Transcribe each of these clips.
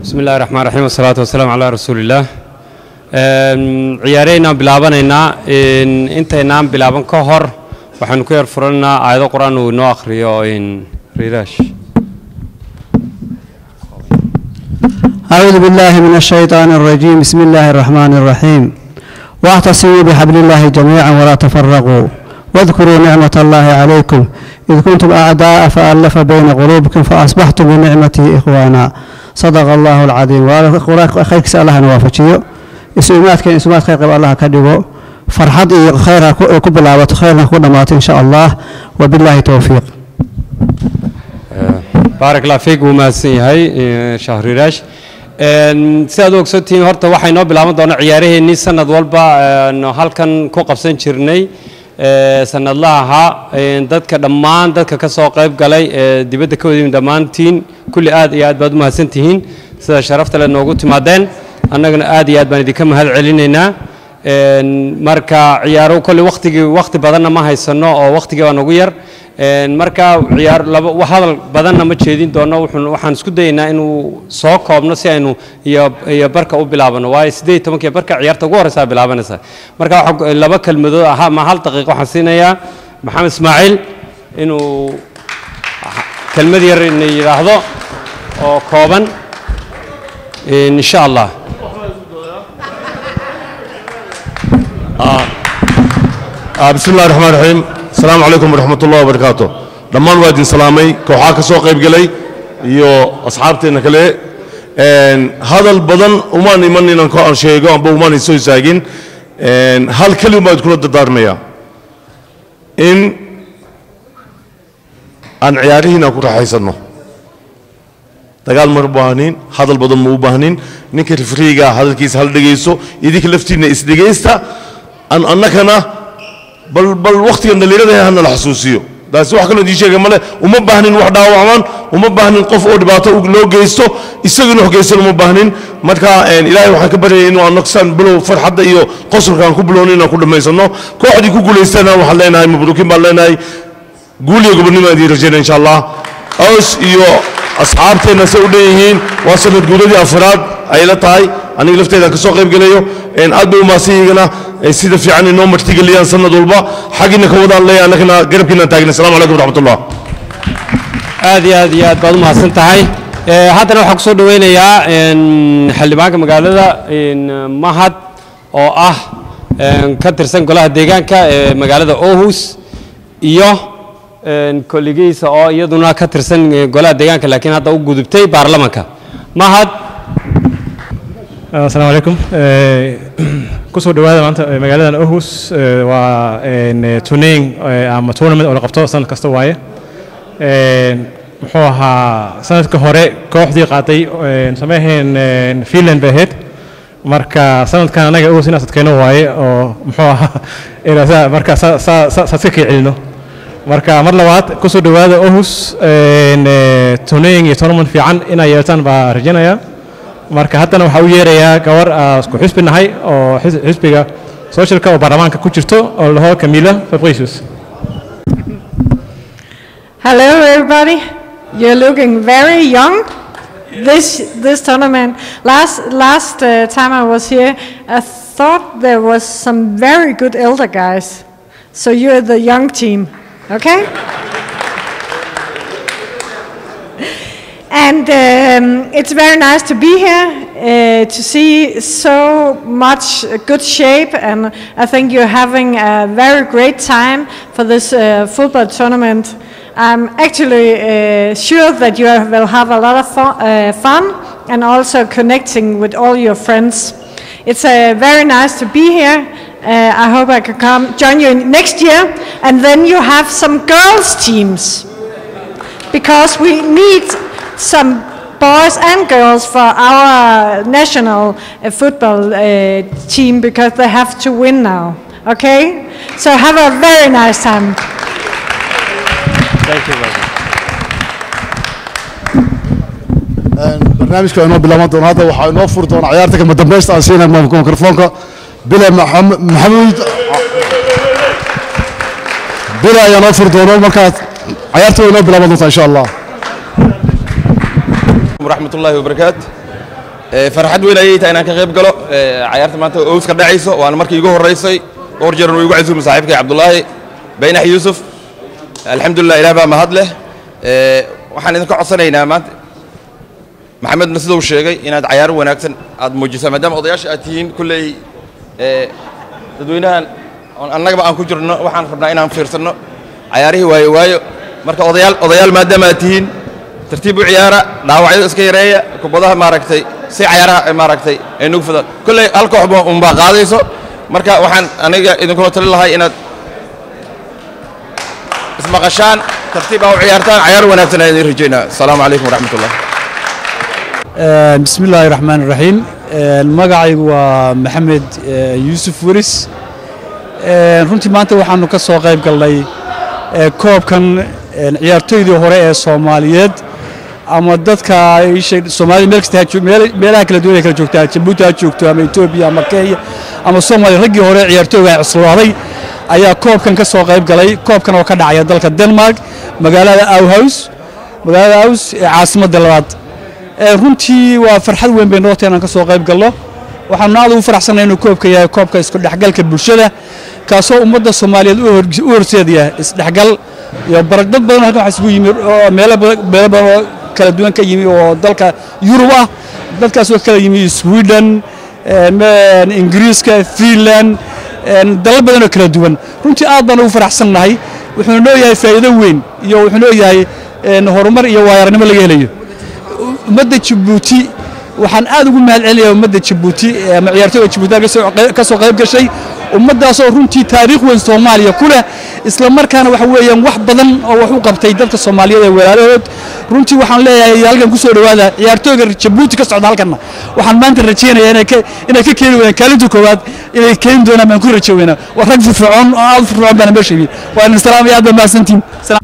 bismi illahi raxmaan raxiim wasalaatu wasalaamu calaa rasuulillaah ciyaareynaan bilaabanaynaa intaynaan bilaaban ka hor waxaanu ku yar furanaynaa aayado qur-aan uu inoo akhriyo riiraash أعوذ بالله من الشيطان الرجيم بسم الله الرحمن الرحيم واعتصموا بحبل الله جميعا ولا تفرقوا واذكروا نعمة الله عليكم إذ كنتم أعداء فألف بين قلوبكم فأصبحتم بنعمته إخوانا صدق الله العظيم وخيرك الله نوافجيو isuimaadka isumaadka qayb allah ka dhigo farxad iyo khayr ku bilaabato khayrna ku dhammaato insha allah wabilaahi towfiiq baarak allah fiik wuu mahadsan yahay shahriiraash si aad u ogsoontihiin horta waxay noo bilaaban doonaa ciyaaraheennii sanad walba halkan ku qabsan jirnay sanadlaha ahaa dadka dhammaan dadka ka soo qayb galay ee dibadda ka wadayin dhammaantiin kulli aad iyo aad baad u mahadsan tihiin sida sharafta le noogu timaadeen annaguna aad iyo aad baan idinka mahad celinaynaa marka ciyaaro kolley wakhtigii wakhti badanna ma haysano oo wakhtigii baa nagu yar marka ciyaar laba hadal badanna ma jeedin doono wuxuun waxaan isku dayaynaa inuu soo koobno si aynu iyo iyo barka u bilaabano waayo siddeed iyo tobankii barka ciyaarta ugu horreysaa bilaabanaysa marka waxa laba kelmadood ahaa ma hal daqiiqo waxaan siinayaa maxamed ismaaciil inuu kelmad yar ina yidhaahdo oo kooban insha allah بسم الله الرحمن الرحيم السلام عليكم ورحمة الله وبركاته dhammaan waa idin salaamay kooxaa ka soo qayb galay iyo asxaabteenna kale hadal badan umaan iman inaan ko aan sheego amba umaan isoo istaagin hal keli baan iskula dardaarmaya in aan ciyaarihiina ku raaxaysanno dagaal ma baahnin hadal badan ma u baahnin ninka rifriiga hadalkiisa hal dhegayso idinka laftiinna isdhegaysta aan annakana bal bal wakhtigan dhallinyarada hana la xasuusiyo taasi wax kaloo idiin sheega male uma baahnin wax dhaawacmaan uma baahnin qof oo dhibaato loo geysto isaguna wax geystan uma baahnin marka ilaahay waxaan ka baryaya inuu annagsan bilow farxadda iyo qosolka aan ku bilowno inaan ku dhammaysanno kooxdii ku guulaystana waxaan leenahay mabruukiin baan leenahay guul iyo gobonnimo aan idiin rajaynaya insha allah aws iyo asxaabteenna say u dhan yihiin waa sanad guuladii afraad ay la tahay aniga lafteedaan ka soo qayb gelayo aad bay u maasanyigana sida fiican inoo martigeliyaan sanad walba xaggiina ka wadaan leeyahay annagana garabkiinaan taagna assalamu calaykum waraxmatullah aad iyo aad iyo aad baad u mahadsan tahay haddana waxaan kusoo dhaweynayaa xildhibaanka magaalada mahad oo ah ka tirsan golaha deegaanka ee magaalada ohus iyo kolligiisa oo iyaduna ka tirsan golaha deegaanka laakiin hadda u gudubtay baarlamanka mahad asalaamu calaykum kusoo dhawaada maanta magaaladan ohus waa tunayn ama tournament oo la qabto sanad kasta waaye muxuu ahaa sanadka hore kooxdii qaaday sameeheen finland bay ahayd marka sanadkan anaga ohus in asadkeenno waaye oo muxuu ahaa marka saadka kii celino marka mar labaad kusoo dhawaada ohus tunayn iyo tournament fiican inay yeeltaan baa rajaynayaa marka haddana waxaa u yeerayaa gabar isku xisbi nahay oo xisbiga socialka oo baarlamaanka ku jirto oo laho camila fabricius Hello, everybody. You're looking very young. This this tournament. Last last uh, time I was here, I thought there was some very good elder guys. So you're the young team, okay? And um, it's very nice to be here uh, to see so much good shape, and I think you're having a very great time for this uh, football tournament. I'm actually uh, sure that you will have a lot of fun, uh, fun and also connecting with all your friends. It's uh, very nice to be here. Uh, I hope I can come join you next year, and then you have some girls' teams because we need some boys and girls for our national uh, football uh, team because they have to win now. Okay? So have a very nice time. Thank you very much. barnaamijka inoo bilaaban doona hadda waxaa inoo furi doona ciyaarta kama dambaysta aan siinay mikrofoonka bile maxamuud bile ayaa noo furi doona markaas ciyaarta way inoo bilaaban doontaa insha allah ورحمة الله وبركاته Ee, farxad weyn ayay tahay inaan ka qayb galo ee, cayaarta maanta ows ka dhacayso waana markii igu horeysay dhowr jeer uu igu casuumay saaxiibkay cabdulaahi baynax yuusuf alxamdulilah ilaah baa mahad leh Ee, waxaan idinka codsanaynaa maanta maxamedna siduu sheegay inaad cayaar wanaagsan aad muujisaan maadaama odayaasha aad tihiin kulley ee, dadweynahan oon annagaba aan ku jirno waxaan rabnaa inaan fiirsanno cayaarihii waayo waayo marka odayaal odayaal maadaama aad tihiin tartiib u ciyaara dhaawacyada iska yareeya kubadaha maaragtay si cayaaraha ay maaragtay ay nugu fidaan kolley hal kooxba unbaa qaadayso marka waxaan aniga idinkula talin lahay inaad ismaqashaan tartiib aa u ciyaartaan cayaar wanaagsan ayaan idin rajaynaa asalaamu calaykum waraxmat ullah بسم الله الرحمن الرحيم magacaygu waa maxamed yuusuf weris runtii maanta waxaanu ka soo qayb galnay koobkan ciyaartoydii hore ee soomaaliyeed ama dadka soomaalida meel kasta ha joog- meel- meelaha kala duwan ay kala joogtaa jabuuti ha joogto ama etoobiya ama kenya ama soomaaliya raggii hore ee ciyaartooyga cuslaaday ayaa koobkan ka soo qayb galay koobkan oo ka dhacaya dalka denmark magaalada awhouse magaalada aws ee caasimadda labaad Ee, runtii waa farxad weyn bay noqotay inaan ka soo qayb galno waxaanu aad ugu faraxsanahay inuu koobka yahay koobka isku dhexgalka bulshada kaasoo ummadda soomaaliyeed u hor- u horseedaya isdhexgal iyo barag dad badan halkan waxaa isugu yimi oo meelo badan meelo badan oo kala duwan ka yimi oo dalka yurub ah dadkaasoo kala yimi sweden ee, me- ingiriiska finland een, dalal badan oo kala duwan runtii aad baan ugu faraxsannahay wuxuuna leeyahay faa'iido weyn iyo wuxuu leeyahay een, horumar iyo waayaranimo laga helayo ummadda jabuuti waxaan aad ugu mahad celinayaa ummadda jabuuti ee ama ciyaartooyda jabuuti ka soo qey- ka soo qayb gashay ummaddaasoo runtii taariikh weyn soomaaliya ku leh isla markaana waxa weeyaan wax badan oo wax u qabtay dadka soomaaliyeed ee walaalahood runtii waxaan leeyahay halkan ku soo dhowaada ciyaartooyga jabuuti ka socda halkanna waxaan maanta rajaynayaa inay ka inay ka keeni weynaan kaalinta koowaad inay keeni doonaan baan ku rajo weynaa waa rag firfircoon oo aad u firfircoon baana meesha yimid waa idin salaamaya aad baa mahadsantihin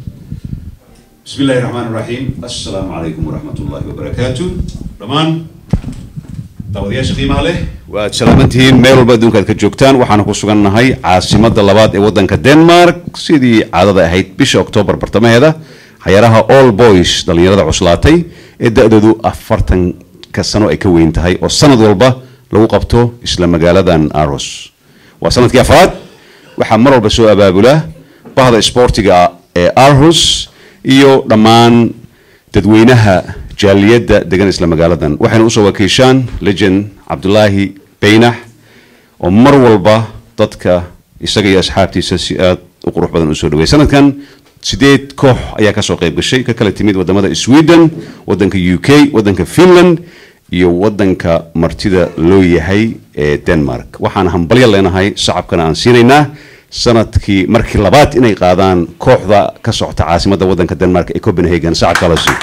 بسم الله الرحمن الرحيم السلام عليكم ورحمة الله وبركاته دمان daawadayaasha qiimaha leh waad salaamantihiin meel walba adduunka aad ka joogtaan waxaana ku sugannahay caasimadda labaad ee waddanka denmark sidii caadada ahayd bisha oktoobar bartamaheeda xayaraha all boys dhallinyarada cuslaatay ee da-doodu afartanka sano ay ka weyn tahay oo sanad walba lagu qabto isla magaaladan aros waa sanadkii afraad waxaa mar walba soo abaabula bahda isboortiga ee arhus iyo dhammaan dadweynaha jaaliyadda degan isla magaaladan waxayna usoo wakiishaan legend cabdulaahi baynax oo mar walba dadka isaga iyo asxaabtiisa si aad u qurux badan usoo dhaweey sanadkan sideed koox ayaa kasoo qayb gashay ka kala timid wadamada sweden wadanka u k wadanka finland iyo wadanka martida loo yahay ee denmark waxaan hambalyo leenahay shacabkana aan siinaynaa sanadkii markii labaad inay qaadaan kooxda ka socota caasimadda wadanka denmark ee copenhagen sacabka la siiyo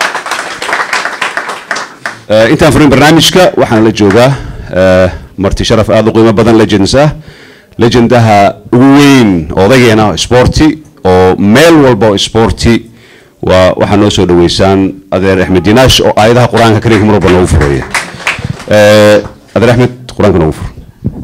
Eh, intaan furin barnaamijka waxaan la joogaa eh, marti sharaf aada u qiimo badan legends ah legendaha ugu weyn odageena sporti oo meel walba oo sporti waa waxaa noo soo dhaweysaan adeer axmed dinaash oo aayadaha qur-aanka kariimka mar walba noogu fureeya Eh, adeer axmed qur-aanka noogu fur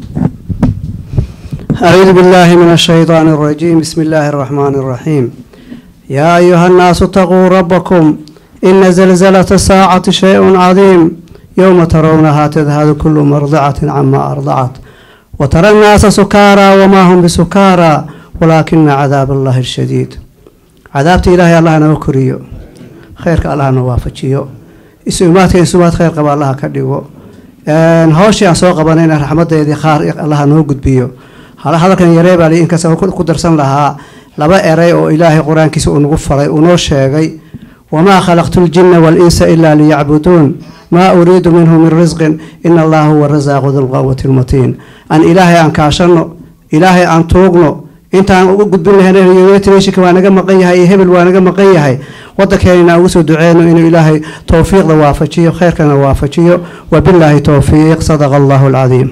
أعوذ بالله من الشيطان الرجيم بسم الله الرحمن الرحيم يا أيها الناس اتقوا ربكم إن زلزلة الساعة شيء عظيم يوم ترونها تذهل كل مرضعة عما أرضعت وترى الناس سكارى وما هم بسكارى ولكن عذاب الله الشديد عذابت إلهي الله نوكريو خيرك الله نوافجيو isumaadka isumaad khayr qaba allaha ka dhigo Een, hawshii aan soo qabanayna raxmadeedii qaar allaha noo gudbiyo hala hadalkan yaree baa li inkasta ku ku darsan lahaa laba eray oo ilaahay qur-aankiisa uu nagu faray uu noo sheegay wamaa khalaqtu ljinna walinsa ilaa liyacbuduun maa uriidu minhu min risqin ina allaha huwa rasaaqu dulqawati lmatiin aan ilaahay aan kaashanno ilaahay aan tuugno intaan ugu gudbin lahaynka waa naga maqan yahay iyo hebel waa naga maqan yahay wadankeena ugu soo duceyno inuu ilaahay towfiiqda waafajiyo khayrkana waafajiyo wabilaahi towfiiq sadaqa allahu alcadiim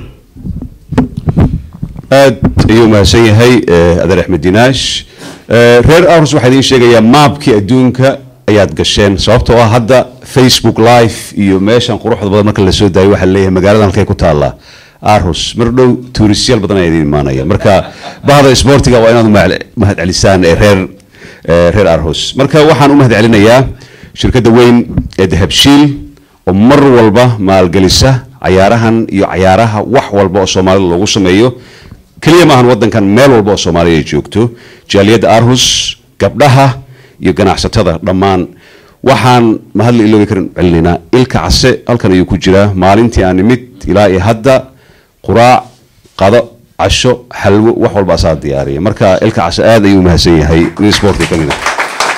aad ayuu mahadsan yahay eh, adeer axmed dinaash Eh, reer arus waxaa idiin sheegayaa maabkii adduunka ayaad gasheen sababtoo ah hadda facebook live iyo meeshan quruxda badan marka lasoo daayo waxaa leeyahay magaaladan halkay ku taallaa arhus mar dhow tuurisyaal badan ayaa idin imaanaya marka bahda isboortiga waa inaad u mahad- mahad celisaan ee reer eh, reer arhus marka waxaan u mahad celinayaa shirkadda weyn ee dahabshiil oo mar walba maalgelisa cayaarahan iyo cayaaraha wax walba oo soomaalida loogu sameeyo keliya maahan waddankan meel walba oo soomaaliya ay joogto jaaliyadda arhus gabdhaha iyo ganacsatada dhammaan waxaan mahadla iloobi karin celinaynaa ilka case halkan ayuu ku jiraa maalintii aan nimid ilaa iyo hadda quraac qado casho xalwo wax walba asaa diyaariya marka ilka case aad ayuu umahadsan yahay nin sportka kamid ah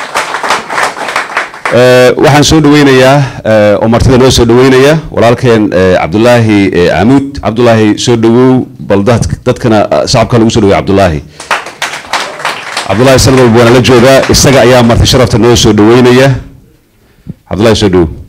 Eh, waxaan soo dhaweynayaa eh, oo martida noo soo dhaweynaya walaalkeen eh, cabdulaahi eh, camuud cabdulaahi soo dhawow bal dad- dadkana ah, shacabka lagu soo dhaweey cabdulaahi cabdulaahi sanad walba waana la joogaa isaga ayaa marti sharafta noo soo dhaweynaya cabdulaahi soo dhawow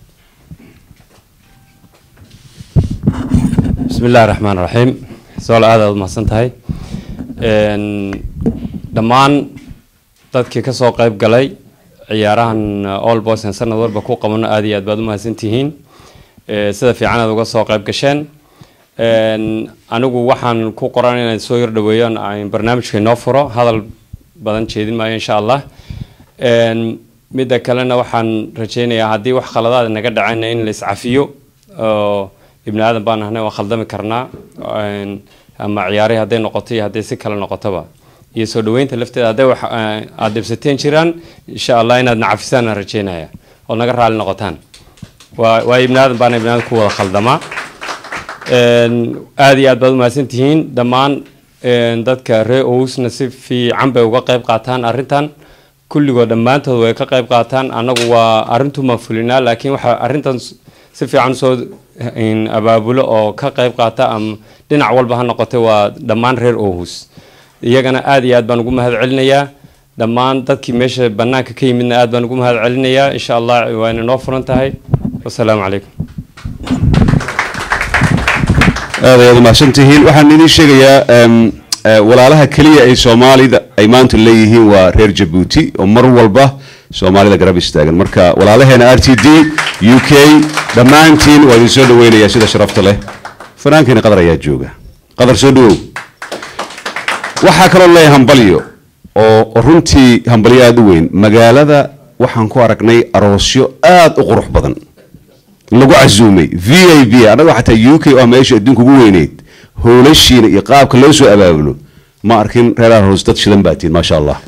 بسم الله الرحمن الرحيم سؤال aad aad umahadsan tahay Een, dhammaan dadkii ka soo qayb galay ciyaarahan uh, all boys aan sanad walba ku qabano aad iyo aad baad umahadsan tihiin Ee, sida fiican aad uga soo qayb gasheen Een, anigu waxaan ku qoran inaan soo yar dhaweeyo aan barnaamijka inoo furo hadal badan jeedin maayo insha allah Een, midda kalena waxaan rajeynayaa haddii wax khaladaad naga dhacayna in la iscafiyo oo ibni aadan baan ahnay waa khaldami karnaa Een, ama ciyaarihii hadday noqoto iyo hadday si kale noqotoba iyo soo dhaweynta lafteeda hadday wax eh, aad dhibsateen jiraan insha allah inaad nacafisaan aan rajeynaya oo naga raali noqotaan waa waa ibni aadan baana ibni aadan ku wada khaldamaa Een, aad iyo aad baad umahadsan tihiin dhammaan een, dadka reer owsna si fiican bay uga qayb qaataan arrintan kulligood dhammaantood way ka qayb qaataan annagu waa arrintumaan fulinaa laakiin waxa arrintan s- si fiican soo een, abaabulo oo ka qayb qaata ama dhinac walba ha noqotay waa dhammaan reer owhus iyagana aad iyo aad baan ugu mahad celinayaa dhammaan dadkii meesha bannaanka ka yimidna aad baan ugu mahad celinayaa insha allah waana noo furan tahay wasalaamu calaykum aad ayaad umahadsan tihiin waxaan idiin sheegayaa em, eh, walaalaha keliya ay soomaalida ay maanta leeyihiin waa reer jabuuti oo mar walba soomaalida garab istaagan marka walaalaheena r t d u k dhammaantiin waa idin soo dhaweynayaa sida sharafta leh fanaankeena qadar ayaa jooga qadar soo dhawow waxaa kaloo leeyahay hambalyo oo oo runtii hambalyo aada u weyn magaalada waxaan ku aragnay aroosyo aada u qurux badan lagu casuumay v i b annaga xataa u k oo ah meesha adduunka ugu weyneyd howlashiina iyo qaabka loo soo abaabulo ma arkin reer arhoos dad shidan baa tihin maasha allah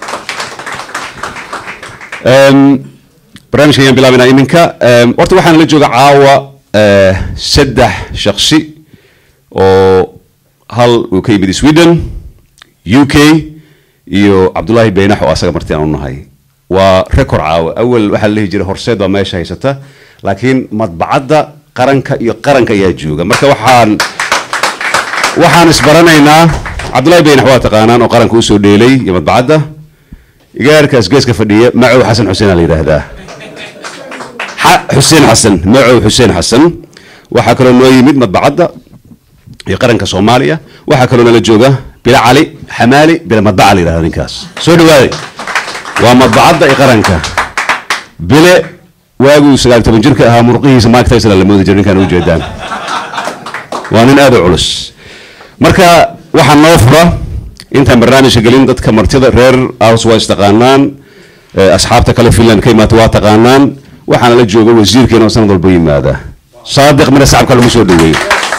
Em, barnaamijka ayaan bilaabaynaa iminka Em, horta waxaan la jooga caawa eh, saddex shaksi oo hal uu ka yimid sweden u k iyo cabdulaahi beynax oo asaga marti aan u nahay waa record caawa awal waxaa la dhihi jiray horseed baa meesha haysata laakiin madbacadda qaranka iyo qaranka ayaa jooga marka waxaan waxaan isbaranaynaa cabdulaahi beynax waa taqaanaan oo qaranka usoo dheelay iyo madbacadda igaarkaas geeska fadhiya macow xasan xuseen aa la yidhaahdaa Xa- xuseen xasan macow xuseen xasan waxaa kaloo noo yimid madbacadda iyo qaranka soomaaliya waxaa kaloo nala jooga bila cali xamaali bila madbaca la yidhahda ninkaas soo dhawaaday waa madbacadda iyo qaranka bile waaguu sagaal toban jirka ahaa murqihiisa mike tyson la moodi jiray ninkaan ujeedaan waa nin aad u culus marka waxaa noo fura intaan barnaamijka gelin dadka martida reer aus waa istaqaanaan eh, asxaabta kale finland ka imaata waa taqaanaan waxaana la jooga wasiirkeena oo sanad walba yimaada saadiq mina sacabka lagu soo dhaweeyo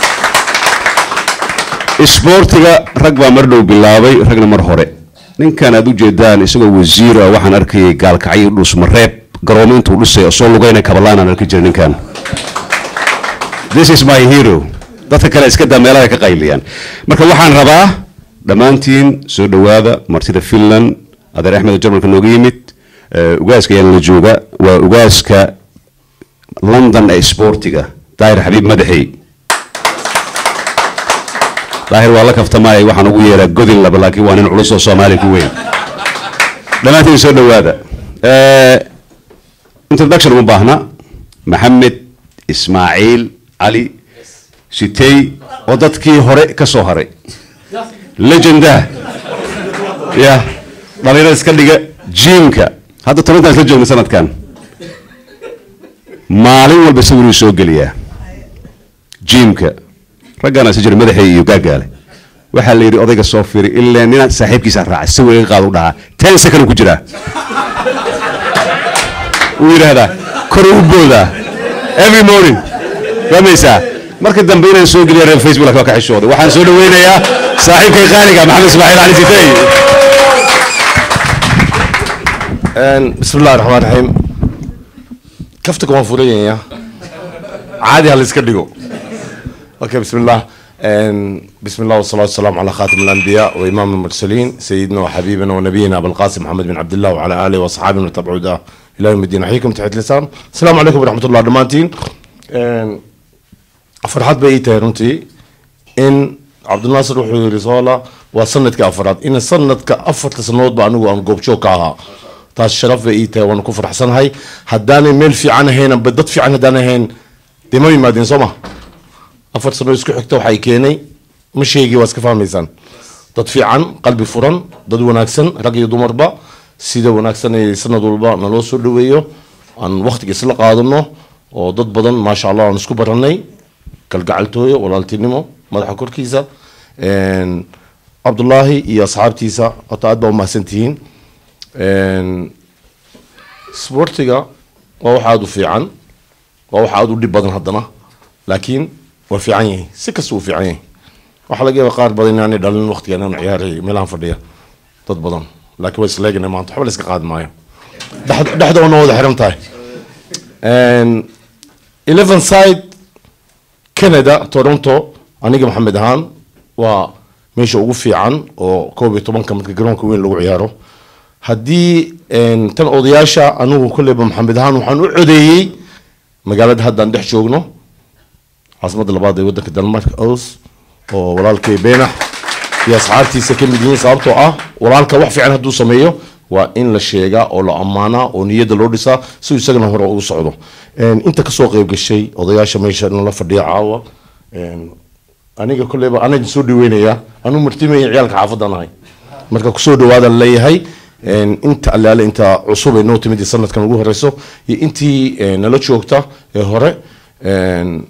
isboortiga rag baa mar dhow bilaabay ragna mar hore ninkan aad ujeedaan isagoo wasiir ah waxaan arkayay gaalkacyo dhusmareeb garoomo intuu dhisay oo soo lugayna kabalaan aan arki jiray ninkan this is my hero dadka kale iska daa meelaha ka qayliyaan marka waxaan rabaa dhammaantiin soo dhowaada martida finland adeer axmed oo jarmalka nooga yimid eh, ugaaska ayaan la jooga waa ugaaska london ee isboortiga daahir xabiib madaxey daahir waa la kaftamaayay waxaan ugu yeeraa godin laba laakiin waa nin culus oo soomaali ku weyn dhammaantiin soo dhowaada Eh, introduction uma baahna maxamed ismaaciil cali sitey oo dadkii hore ka soo haray legenda ya dhalinyarada iska dhiga jiimka hadda tobantaan isla joogna sanadkan maalin walba sawiruu soo geliyaa jiimka raggaana si jira madaxay iyo gaagaale waxaa la yidhi odayga soo firi ilaa nina saaxiibkiisa raaca sawir iga qaad u dhahaa ten second ku jiraa wuu yidhaahdaa kor u boodaa every morning fahmaysaa marka dambe inaan soo geliya reer facebook waa ka xishooday waxaan soo dhaweynayaa saaxiibkay qaaliga maxamed ismaaciil cali sitay بسم الله الرحمن الرحيم كفتك وان فوريا عادي هالسكر ديجو اوكي بسم الله أن- بسم الله والصلاة والسلام على خاتم الأنبياء وإمام المرسلين سيدنا وحبيبنا ونبينا أبو القاسم محمد بن عبد الله وعلى آله وأصحابه من تبعوا ده إلى يوم الدين أحييكم تحية الإسلام السلام عليكم ورحمة الله دمانتين أن- فرحات بيتها رنتي إن عبد الناصر وحي رسالة وسندك أفراد إن سندك أفرت سنوات بأنو أن قوبشو كاها taas sharaf bay ii tahay waana ku faraxsanahay haddaanay meel fiican ahayn amba dad fiican haddaan ahayn dee ma yimaadeen soo ma afar sano isku xigta waxay keenay ma sheegi waa iska fahmaysaan dad fiican qalbi furan dad wanaagsan rag iyo dumarba sida wanaagsan ee sanad walba naloo soo dhaweeyo aan waqtiga isla qaadano oo dad badan maasha allah aan isku baranay kalgacaltooyo walaaltinimo madaxa korkiisa Een, cabdulaahi iyo asxaabtiisa horta aad baa umahadsan tihiin Een, sportiga waa wax aada u fiican waa wax aada u dhib badan haddana laakiin waa fiican yahay si kasta uu fiican yahay waxaa laga yaaba qaar badan inaanay dhalin waqtigan aan ciyaaraya meelahan fadhiya dad badan laakiin waa isleegana maanta waxba la iska qaadi maayo Dhex- dhexda wana wada xiran tahay Een, eleven side canada toronto aniga maxamed ahaan waa meesha ugu fiican oo koob iyo tobanka marka garoonka weyn lagu ciyaaro haddii een, tan odayaasha anigu kolleyba maxamed ahaan waxaan u codeeyey magaalada haddaan dhex joogno caasimadda labaad ee waddanka denmark os oo walaalkay beenax iyo asxaabtiisa ka mid yihiin sababtoo ah walaalka wax fiican hadduu sameeyo waa in la sheegaa oo la ammaanaa oo niyadda loo dhisaa si uu isagana hore ugu socdo Een, inta kasoo qayb gashay odayaasha meesha nala fadhiya caawa Een, aniga kolleyba anaga soo dhaweynaya anuu martimaya ciyaalka xaafaddan ahay marka kusoo dhawaada leeyahay Een, inta allaale inta cusub ee noo timid ee sanadkan ugu horeyso iyo intii ee, nala joogta ee hore Een,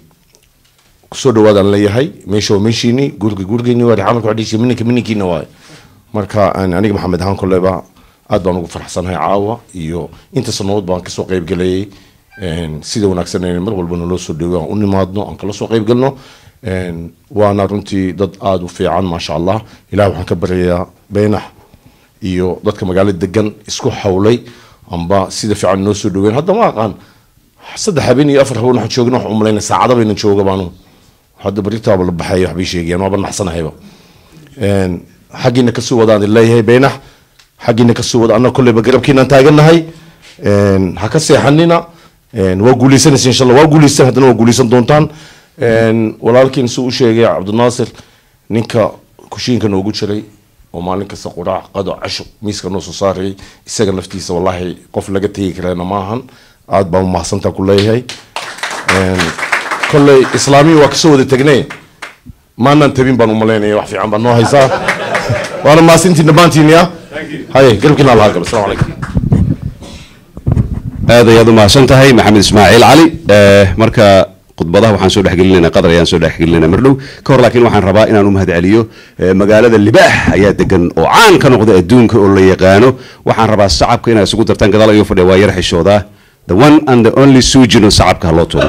kusoo dhawaadaan leeyahay meesha waa meeshiini guriga gurigeeni waa rixamalka waxdhiisha mininka mininkiina waaye marka aan aniga maxamed ahaan kolleyba aad baan ugu faraxsanahay caawa iyo inta sanadood baan kasoo qayb galayay Een, sida wanaagsan ee mar walba naloo soo dhawo aan u nimaadno aan kala soo qayb galno Een, waana runtii dad aada u fiican maasha allah ilaah waxaan ka baryayaa beenax iyo dadka magaalada degan isku xawlay amba sida fiican noo soo dhaweyn hadda ma aqaan saddex habeen iyo afar habeen waxaan joogna waxaan umalayna saacada bayna jooga baanu hadda baritaaba la baxay waxbay sheegayaan waaba naxsanahayba Een, xaggiina kasoo wadaan leeyahay beenax xaggiina kasoo wada annaga kolleyba garabkiinaan taagannahay Een, ha ka seexanina Een, waa guuleysanaysa insha allah waa guuleysan haddana waa guuleysan doontaan Een, walaalkiin suu u sheegay cabdinaasir ninka kushiinka noogu jiray oo maalin kasta quraac qado casho miiska noo soo saarayay isaga naftiisa wallaahi qof laga tegi karana maahan aad baan umahadsantaa ku leeyahay Een, kolley islaamiya waa kasoo wada tegnee maanaan tabin baan umalaynaya wax fiican baad noo haysaa waana maasintiin dhammaantiin ya haye garabkiina allaha galo asalaamu calaykum aad ayaad u mahadsan tahay maxamed ismaaciil cali Eh, marka khudbadaha waxaan soo dhexgelinayna qadar ayaan soo dhexgelinayna mardhow ka hor laakiin waxaan rabaa inaan u mahadceliyo eh, magaalada libaax ayaa degan oo caan ka noqda adduunka oo la yaqaano waxaan rabaa sacabka inaad isugu dartaan gadaal ayuu fadhiya waa yar xishoodaa the one and the only sujino sacabka ha loo tuuro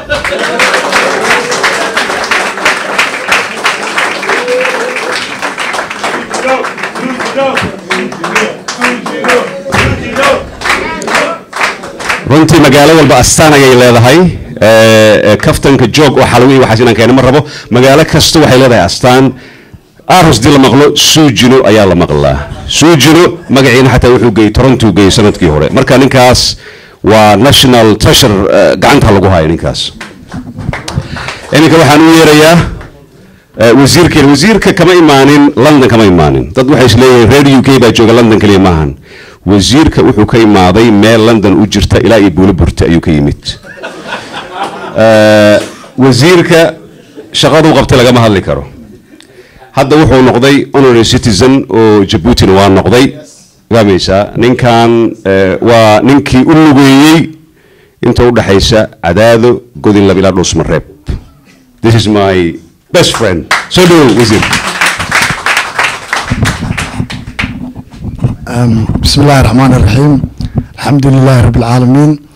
runtii magaalo walba astaan ayay leedahay Eh, eh, kaftanka joog oo xalwi waxaas inaan keena ma rabo magaalo kasta waxay leedahay astaan aros dii la maqlo suujino ayaa la maqlaa suujino magaciina xataa wuxuu geeyey toronto geeyey sanadkii hore marka ninkaas waa national treasure eh, gacanta lagu hayo ninkaas iminka waxaan u yeerayaa eh, wasiirkeena wasiirka kama imaanin london kama imaanin dad waxay isleeyihiin reer u k baa jooga london keliya maahan wasiirka wuxuu ka imaaday meel london u jirta ilaa iyo buulo burta ayuu ka yimid Eh, wasiirka shaqaduu qabtay lagama hadli karo hadda wuxuu noqday honorary citizen oo jabuutina waa noqday fahmaysaa ninkan eh, waa ninkii u lugeeyey inta u dhaxaysa cadaado godin laba ilaa dhuusmareeb this is my best friend soo dhawow wasiir أم، بسم الله الرحمن الرحيم الحمد لله رب العالمين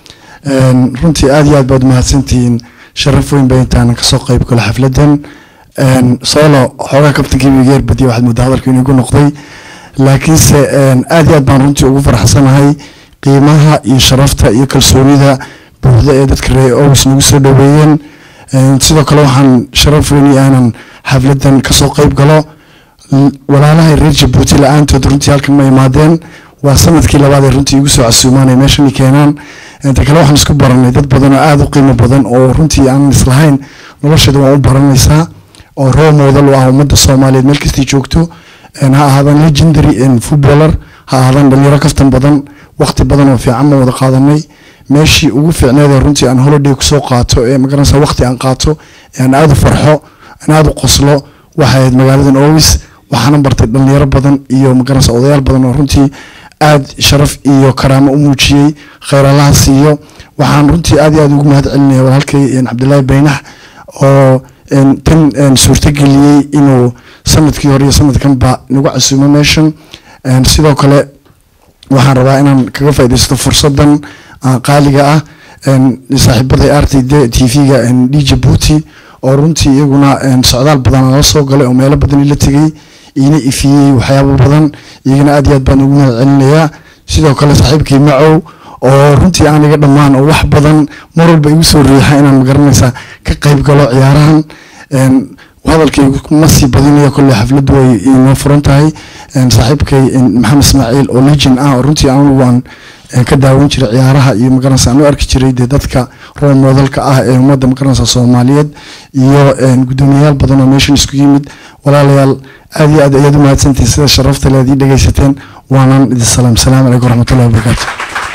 Een, runtii aad iyo aad baad mahadsantihiin sharaf weyn bay intaan kasoo qayb galo xafladan Een, solo xoogaa kabtankii geer badiya waxaad moodaa hadalku inuu igu noqday laakiinse een, aad iyo aad baan runtii ugu faraxsanahay qiimaha iyo sharafta iyo kalsoonida buuxda ee dadka reer ows nagu soo dhaweeyeen Een, sidoo kale waxaan sharaf weyn iyo aanan xafladan kasoo qayb galo L- walaalahay reer jabuuti la-aantood runtii halkan ma imaadeen waa sanadkii labaad ee runtii igu soo casuumaan ay meeshan i keenaan inta kale waxaan isku baranay dad badan oo aada u qiimo badan oo runtii aan islahayn nolosheeda waan u baranaysaa oo role model u ah ummadda soomaaliyeed meel kastii joogto Een, ha ahaadaan legendary and footballer ha ahaadaan dhalinyaro kaftan badan waqti badan oo fiican ma wada qaadanay meeshii ugu fiicneed ee runtii aan holiday kusoo qaato ee magaranaysa waqti aan qaato ee aan aada u farxo aan aada u qoslo waxay ahayd magaaladan owis waxaana bartay dhalinyaro badan iyo magaranaysa odayaal badan oo runtii aad sharaf iyo karaamo u muujiyey khayr allaha siiyo waxaan runtii aad iyo aad ugu mahad celinaya walaalkay een, cabdilaahi baynax oo een, tan een, suurtageliyey inuu sanadkii hore iyo sanadkanba nagu casuumo meeshan Een, sidoo kale waxaan rabaa inaan kaga faaidaysto fursadan ah, qaaliga ah Een, saaxiibaday r t d t v-ga d jabuuti oo runtii iyaguna een, socdaal badan la soo galay oo meelo badan ila tegey iina ifiyey waxyaabo badan iyagana aad iyo aad baan ugu mahad celinayaa sidoo kale saaxiibkii macow oo runtii aan iga dhammaan oo wax badan mar walba igu soo riixa inaan magaranaysaa ka qayb galo ciyaarahan Een, hadalkaygu ma sii badinayo kolley xafladdu way inoo furan tahay Een, saaxiibkay een, maxamed ismaaciil oo legend ah oo runtii anigu waan een, ka daawan jiray ciyaaraha iyo magaranaysa aan u arki jiray dee dadka role modelka ah ee ummadda magaranaysa soomaaliyeed iyo een, guddoomiyayaal badan oo meeshan isku yimid walaalayaal aad iyo aad ayaad u mahadsantihin sida sharafta leed ii dhegaysateen waanaan idin salaam salaamu calaykum waraxmatullahi wabarakaatu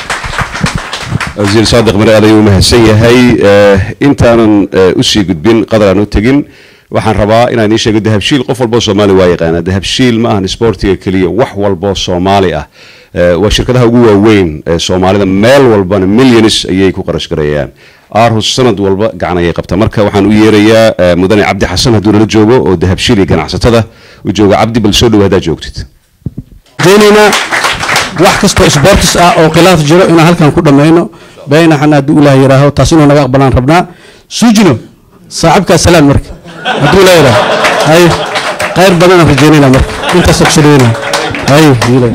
wasiir saadiq mare aad ayuu u mahadsan yahay Eh, intaanan eh, usii gudbin qadar aan u tegin waxaan rabaa inaan idiin sheego dahabshiil qof walboo soomaali waa yaqaana dahabshiil ma ahan sportiga keliya wax walboo soomaali ah Eh, waa shirkadaha ugu waaweyn ee soomaalida meel walbana millions ayay ku qarash gareeyaan aarhus sanad walba gacan ayay qabta marka waxaan u yeerayaa eh, mudane cabdi xasan hadduu nala joogo oo dahabshiil iyo ganacsatada u jooga cabdi bal soo dhow haddaad joogtid daynaynaa wax kastoo sportis ah oo khilaaf jiro inaan halkan ku dhammayno baynaxan hadduu ilaah yidhaaho taas inuu naga aqbalaan rabnaa sujino saaxibkaa salaan marka hadduu ilaah yidhaaho hay khayr badanaan rajaynayna marka intaasoo kusoo dhaweynaa hay ilaah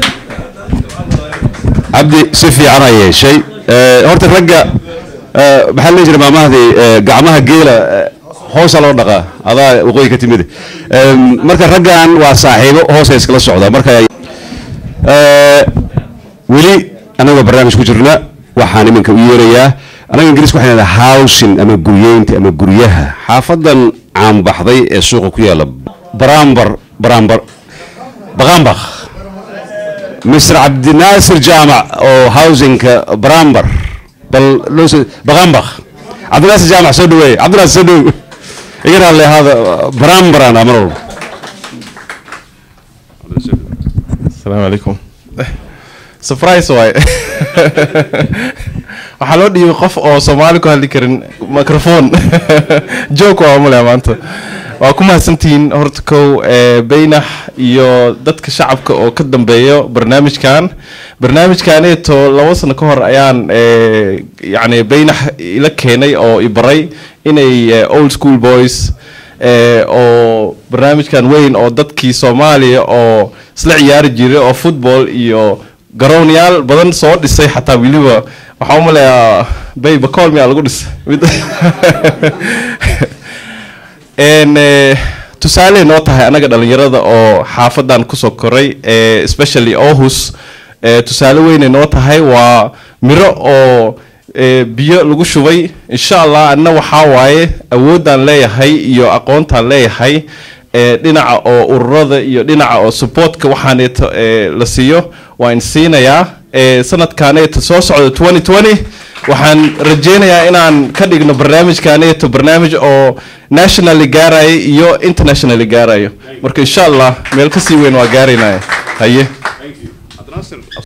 cabdi si fiican aa yeeshay Eh, horta ragga eh, maxaa la dhihi jiray maamahdii eh, gacmaha geela eh, hoosa loo dhaqaa adaa waqooyi ka timid Em, marka raggan waa saaxiibo hoosa iskala socda marka eh, weli anagoo barnaamij ku jirna waxaan iminka u yeerayaa anaga ingiriiska waxaan idhahdaa housing ama guryeynta ama guryaha xaafadan caanbaxday ee suuqa ku yaala barambar barambar baqambaq mr cabdinaasir jaamac oo housingka barambar bal loo soo baqambaq cabdinaasir jaamac soo dhaweey cabdinaasir soo dhow iga raalli ahaada barambaraan amar walba السلام عليكم سبرايز واي waxaa loo dhiibay qof oo soomaali ku hadli karin microphone joke waa male maanta waa ku mahadsantihiin horta kow eh, baynax iyo dadka shacabka oo ka dambeeyo barnaamijkan barnaamijkaneeto labo sano ka hor ayaan eh, yacni baynax ila keenay oo i baray inay eh, old school boys eh, oo barnaamijkan weyn oo dadkii soomaaliya oo isla ciyaari jiray oo football iyo garoonyaal badan soo dhisay xataa weliba waxaan u maleeyaa bay bakool miyaa lagu dhisay mid En, eh, tusaale noo tahay anaga dhalinyarada oo xaafadan kusoo koray eh, especially ohus eh, tusaale weynay noo tahay waa miro oo eh, biyo lagu shubay insha allah anna waxaa waaye awoodaan leeyahay iyo aqoontaan leeyahay eh, dhinaca oo ururada iyo dhinaca oo supportka waxaaneeto eh, la siiyo waan siinayaa eh, sanadkaaneeto soo socda 2020 waxaan rajeynayaa inaan ka dhigno barnaamijkaaneeto barnaamij oo nationally gaaraya iyo internationally gaarayo marka insha allah meel kasii weyn waa gaaraynaya haye